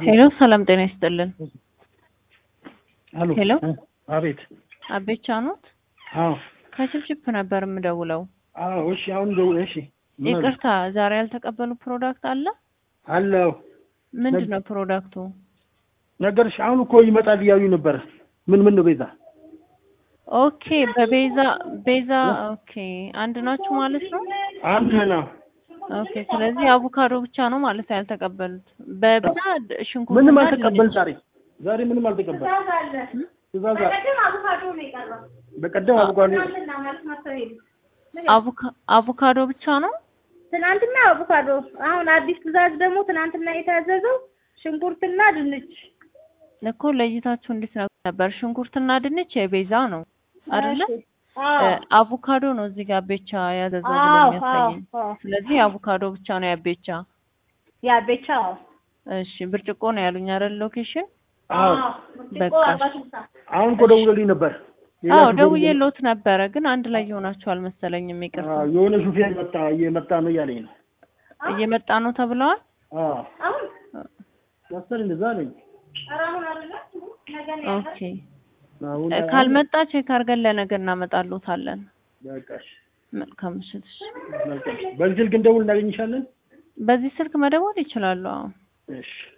ሄሎ ሰላም ጤና ይስጥልን። አሎ ሄሎ አቤት። አቤቻ ኖት? አዎ ከችፕችፕ ነበር የምደውለው። አዎ። እሺ አሁን ደው እሺ ምን አለ? ይቅርታ ዛሬ ያልተቀበሉ ፕሮዳክት አለ? አለው ምንድን ነው ፕሮዳክቱ? ነገርሽ አሁን እኮ ይመጣል እያሉ ነበረ። ምን ምን ነው ቤዛ? ኦኬ በቤዛ ቤዛ ኦኬ አንድ ናችሁ ማለት ነው። አንድ ነው። ኦኬ ስለዚህ አቮካዶ ብቻ ነው ማለት ነው ያልተቀበሉት። በብዛ ሽንኩርት ምንም አልተቀበል ዛሬ ዛሬ ምንም አልተቀበል። ትእዛዝ አለ። በቀደም አቮካዶ አቮካዶ ብቻ ነው። ትናንትና አቮካዶ፣ አሁን አዲስ ትእዛዝ ደግሞ ትናንትና የታዘዘው ሽንኩርትና ድንች እኮ ለይታችሁ እንዴት ነበር? ሽንኩርትና ድንች የቤዛ ነው አይደለ? አዎ አቮካዶ ነው እዚህ ጋር ቤቻ ያዘዘው ብሎ አዎ የሚያሳየኝ። አዎ ስለዚህ አቮካዶ ብቻ ነው ያቤቻ። ያ ቤቻ እሺ ብርጭቆ ነው ያሉኝ አይደል? ሎኬሽን አዎ በቃ አሁን እኮ ደውለልኝ ነበር። ሌላ አዎ ሹፌር ደውዬልዎት ነበረ፣ ግን አንድ ላይ የሆናችሁ አልመሰለኝም። ይቅርታ አዎ፣ የሆነ ሹፌር መጣ እየመጣ ነው እያለኝ ነው። እየመጣ ነው ተብለዋል። አዎ አሁን መሰለኝ እንደዛ አለኝ። ኧረ አሁን አይደለ ነገ ነው ኦኬ አሁን እ ካልመጣ ቼክ አድርገን ለነገ እናመጣልዎታለን። በቃ እሺ፣ መልካም ምሽት። እሺ። መልካም። በዚህ ስልክ እንደውል እናገኝሻለን። በዚህ ስልክ መደወል ይችላሉ። አዎ እሺ